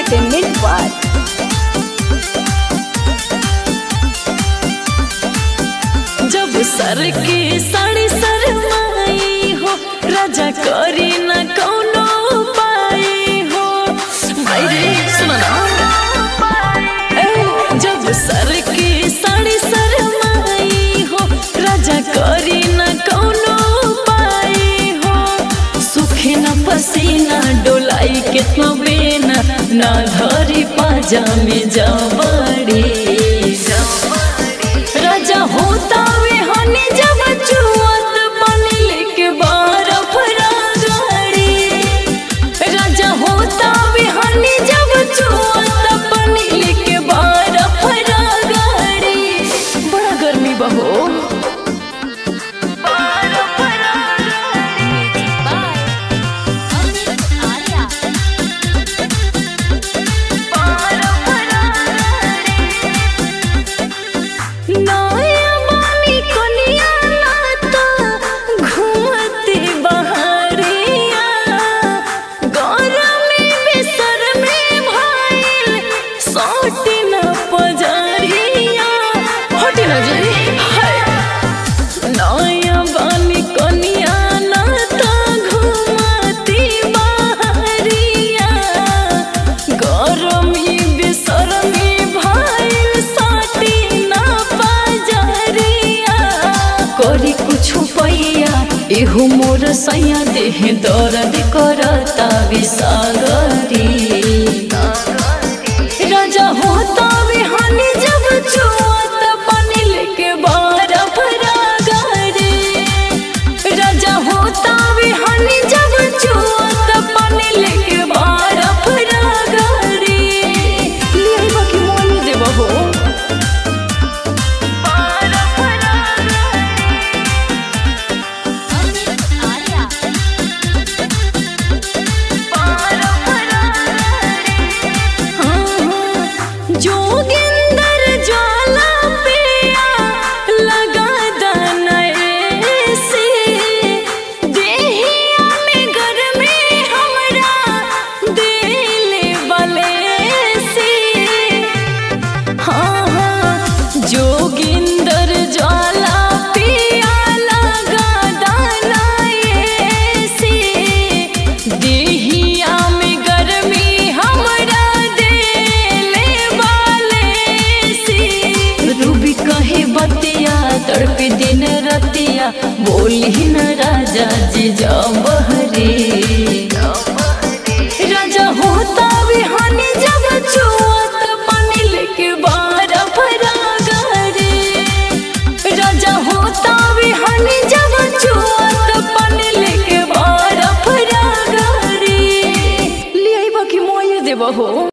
Entertainment World. जब सर के साड़ी सरमाई हो राजा करी न कौनो उपाय हो मायरे सुना ना ए, जब सर के साड़ी सरमाई हो राजा करी न कौनो उपाय हो सुखे न पसीना डोलाई केतनो बेना ना धरी पाजामे जबड़ी राजा होता वे हनी जब चुअत पानी लेके बरफ गाड़ी राजा होता वे हनी जब चुअत पानी लेके बरफ गाड़ी बड़ा गर्मी बहो नया बानी कनिया नाता घूमते बहरिया गरमी बिसर में भाईल सोटी न पजरिया हटी न जी हाय नया बानी कनिया नाता घूमती बहरिया गरमी बिसर में भाईल सोटी न पजरिया करी कुछ पैया एहू मोर सैया देह दर्द करता विसागरी राजा होता बिहानी जब चुआत पानी लेके बरफ गाड़ी राजा होता बिहानी जब चुआत पानी लेके बरफ गाड़ी ले बाकी मोन देबो हो जोगिंदर ज्वाला पिया लगा दनए से देहिया में गर्मी हमरा देले बले से हाँ हाँ जोगिंदर ज्वाला पिया लगा दनए से देहिया में गर्मी हमरा देले वाले से रूबी कहे बतिया तड़प दिन रतिया बोली न राजा जी जबहरे राजा होता बिहानी जब चुआत पानी लेके बरफ गाड़ी राजा होता बिहानी जब चुआत पानी लेके बरफ गाड़ी ले आई बाकी मोये देबहो